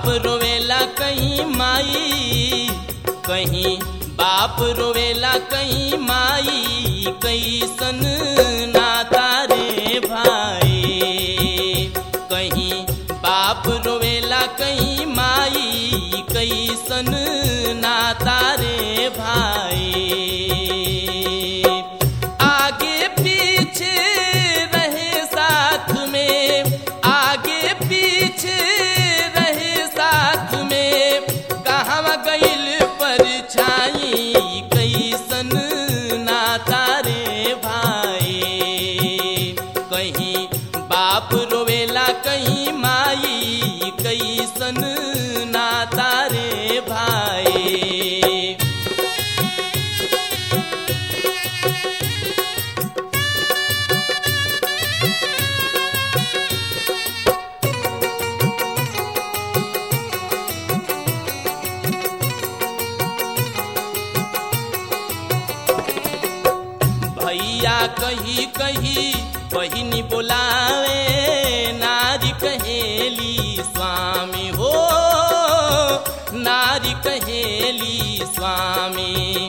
रोवेला कहीं माई कहीं बाप रोवेला कहीं माई कैसन नाता रे भाई कहीं बाप रोवेला कहीं माई कैसन नाता रे भाई आगे पीछे रहे साथ में आगे पीछे रहे साथ में कहाँ गइल परछाई कैसन नाता रे भाई कहीं बाप रोवेला कहीं माई कैसन नाता रे भाई भैया कही कही बहिनी बोलावे नारी कहेली स्वामी हो नारी कहेली स्वामी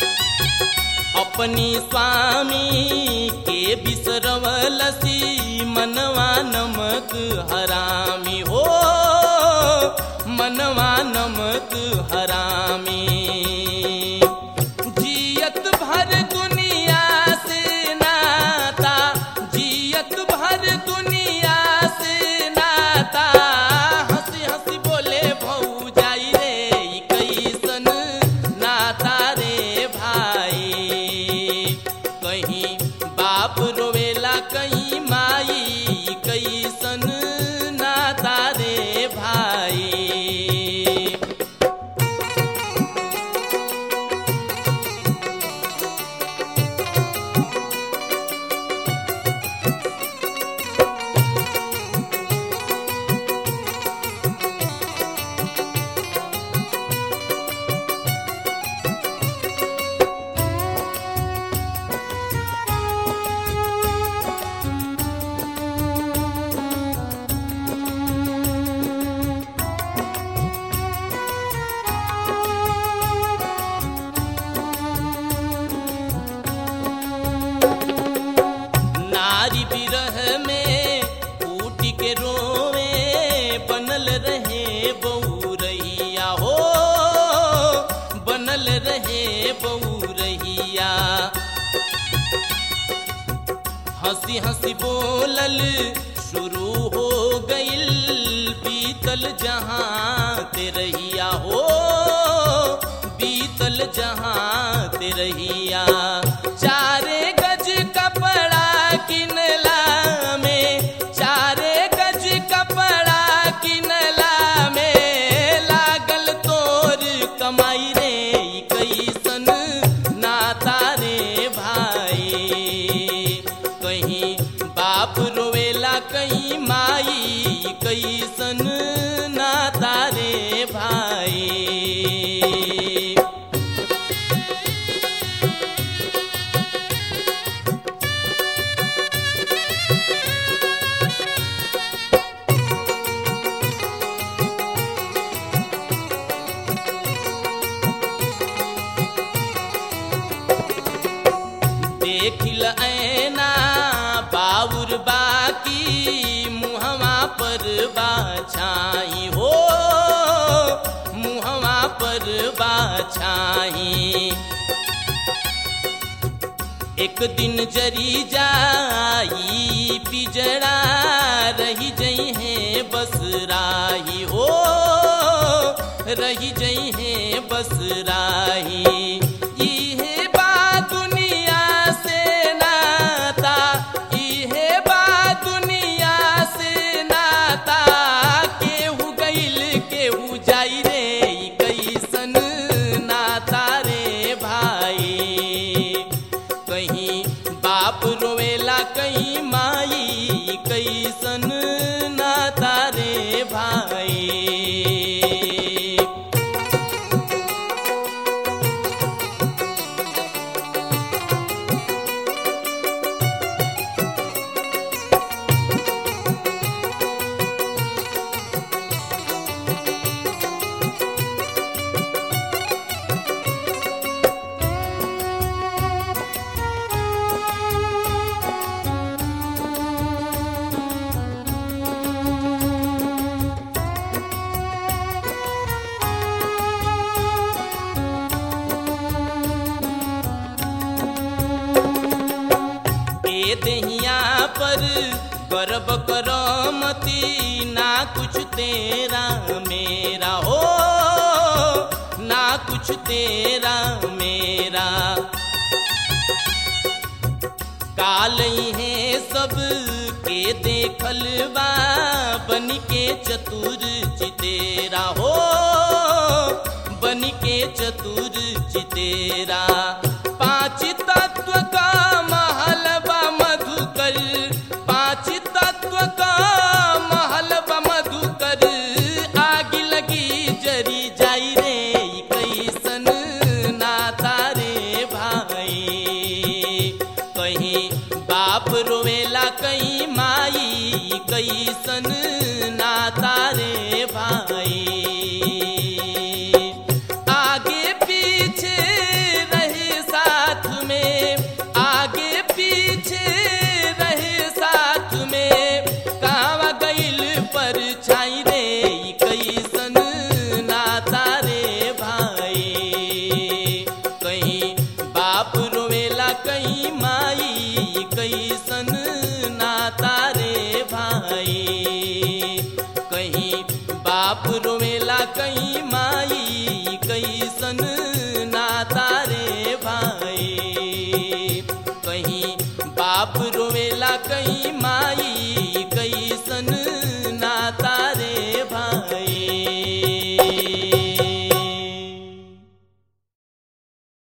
अपनी स्वामी के बिसरवलसी मनवा नमक हरामी हो मनवा नमक हरामी जियत भर दुनिया से नाता जियत भर दुनिया से नाता हंसी हंसी बोले भौ जाई रे ई कैसन नाता रे भाई कहीं बाप रोवेला कहीं माई कैसन नाता रे भाई नारी बिरह में फूट के रोवे बनल रहे बउरहिया हो बनल रहे बउरहिया हंसी हंसी बोलल शुरू हो गइल बीतल जहाँ ते रहिया हो बीतल जहाँ ते रहिया चारे गज कपड़ा किनला में चारे गज कपड़ा किनला में लागल तोर कमाई रे ई कैसन नाता रे भाई कहीं बाप रोवेला कहीं माई कैसन नाता रे भाई देखिल ऐना बाउर बाकी मुहवा पर बाछाई हो मुहवा पर बाछाई एक दिन जरी जाई पिजड़ा रही जई है बस राही हो रही जई है बस राही इहे बा दुनिया से नाता इहे बा दुनिया से नाता केहू गइल केहू जाई रे ई कैसन नाता रे भाई कहीं बाप रोवेला कहीं माई कैसन नाता रे भाई दहिया पर गर्व करमती ना कुछ तेरा मेरा हो ना कुछ तेरा मेरा काल है सब के देखल बा बन के चतुर चितेरा हो बन के चतुर चितेरा पांच तत्व का महलबा मधुकर पांच तत्व का महलबा मधुकर आग लगी जरी जाई रे ई कैसन नाता रे भाई कहीं बाप रोवेला कहीं माई कैसन नाता रे भाई आगे पीछे रहे साथ में आगे पीछे रहे साथ में कावा गइल पर छाई रे ई कैसन नाता रे भाई कहीं बाप रोवेला कहीं माई कैसन नाता रे भाई कहीं बाप रोवेला कहीं माई कैसन नाता रे भाई कहीं बाप रोवेला कहीं माई कैसन